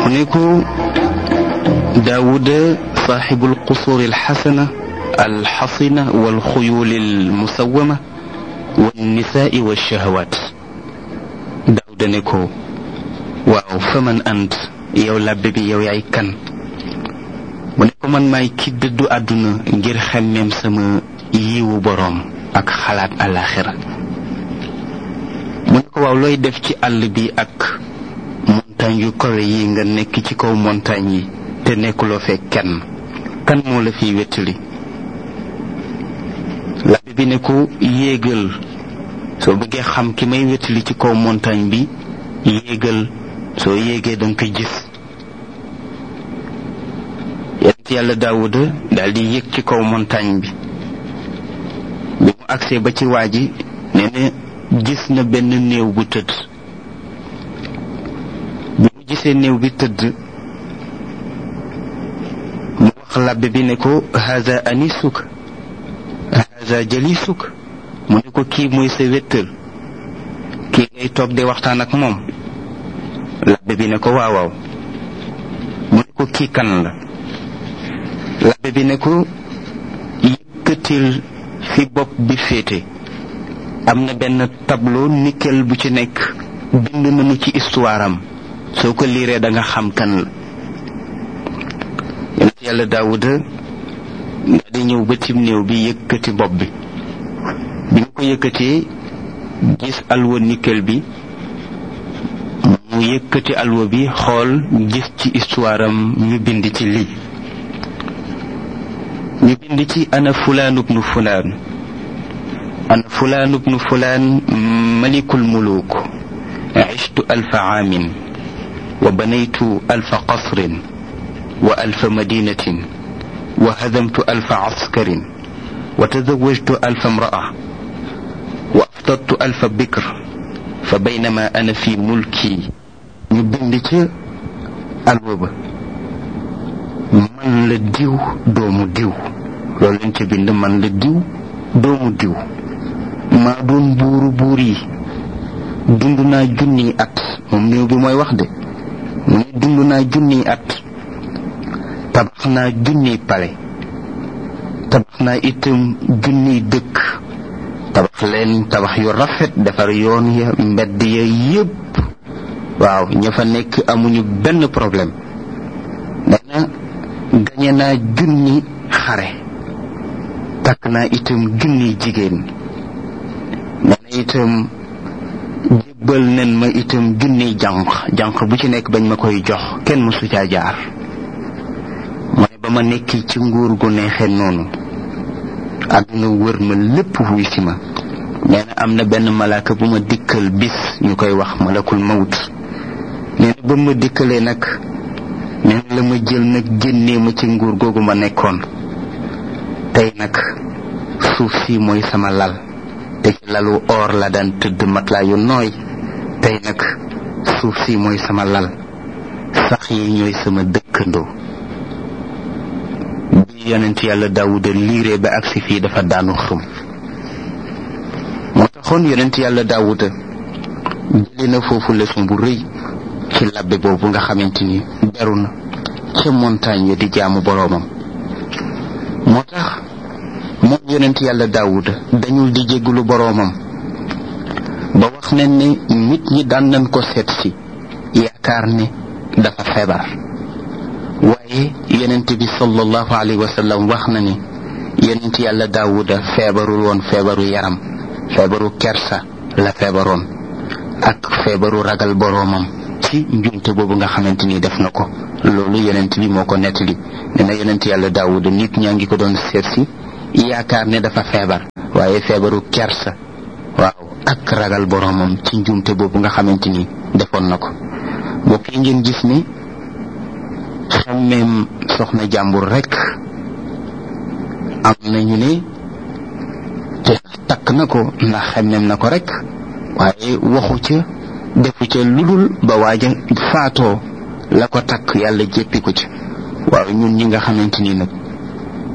mu ne ko daawuda saaxibu alqusuur alxasana alxasina walxuyuul almusawama wannisaai walshahawat daawuda ne ko waaw fa man ant yow làbbe bi yow yaay kan mu ne ko man maay ki dëddu àdduna ngir xemmeem sama yiwu boroom ak xalaat àllaaxira mu ne ko waaw looy def ci àll bi ak montagne yu kawe yi nga nekk ci kaw montagne yi te nekkuloo fee kenn kan moo la fiy wettali labbe bi ne ko yéegal soo bëggee xam ki may wettali ci kaw montagne bi yéegal soo yéegee danga koy gis yonent yàlla daawuda daal di yéeg ci kaw montagne bi bi mu agsee ba ci waa ji nee na gis na benn néew bu tëdd bi mu gisee néew bi tëdd mu wax labbe bi ne ko haza anisuk haza jalisuk mu ne ko kii mooy sa wéttal kii ngay toog di waxtaan ak moom labbe bi ne ko waaw waaw mu ne ko kii kan la labbe bi ne ko yëkkatil fi bopp bi féete am na benn tableau nickel bu ci nekk bind nañu ci histoire am soo ko liiree da nga xam kan la yonent yàlla daawuda nga di ñëw ba tim néew bi yëkkati bopp bi bi mu ko yëkkatee gis alwa nickel bi mu yëkkati alwa bi xool gis ci histoire am ñu bind ci lii ñu bind ci ana fulaan ubnu fulaan ana fulaan ubnu fulaan malikul muluk عشت ألف عام وبنيت ألف قصر وألف مدينة وهدمت ألف عسكر وتزوجت ألف امرأة وأفضلت ألف بكر فبينما أنا في ملكي نبندك الوبا man la diw doomu diw loolu lañ ca bind man la diw doomu diw maa doon buuru buur yi dund naa junniy at moom néew bi mooy wax de mu ne dund naa junniy at tabax naa junniy pale tabax naa itam junniy dëkk tabax leen tabax yu rafet defar yoon ya mbedd ya yépp waaw ña fa nekk amuñu benn problème nee na gañe naa junni xare takk naa itam junniy jigéen nee na itam jébbal nen ma itam junniy jànq jànq bu ci nekk bañ ma koy jox kenn mësu caa jaar mu ne ba ma nekki ci nguur gu neexee noonu àdduna wër ma lépp wuy si ma nee na am na benn malaaka bu ma dikkal bis ñu koy wax malakul mawt nee na ba ma dikkalee nag nee na la ma jël nag génnee ma ci nguur googu ma nekkoon tey nag suuf si mooy sama lal te ci lalu or la daan tëdd matelas yu nooy tey nag suuf si mooy sama lal sax yi ñooy sama dëkkandoo bi yonent yàlla daawuda liiree ba agsi fii dafa daanu xëm moo taxoon yonent yàlla daawuda jëlee na foofu leçon bu rëy ci labbe boobu nga xamante ni beru na ca montagne ya di jaamu boroomam moo tax moom yonent yàlla daawuda dañul di jéggulu boroomam ba wax nañ ne nit ñi daan nañ ko seet si yaakaar ne dafa feebar waaye yonent bi sallallahu alayhi wa sallam wax na ni yonent yàlla daawuda feebarul woon feebaru yaram feebaru kersa la feebaroon ak feebaru ragal boroomam ci njumte boobu nga xamante ni def na ko loolu yonent bi moo ko nettali ne na yonent yàlla daawuda nit ñaa ngi ko doon seet si yaakaar ne dafa feebar waaye feebaru kersa waaw ak ragal boroomam ci njumte boobu nga xamante ni defoon na ko mbokk yi ngeen gis ni xammeem soxna jàmbur rekk am nañu ne te takk na ko ndax xemmeem na ko rekk waaye waxu ca defu ca ludul ba waaja faatoo la ko takk yàlla jéppi ko ci waaw ñun ñi nga xamante ni nag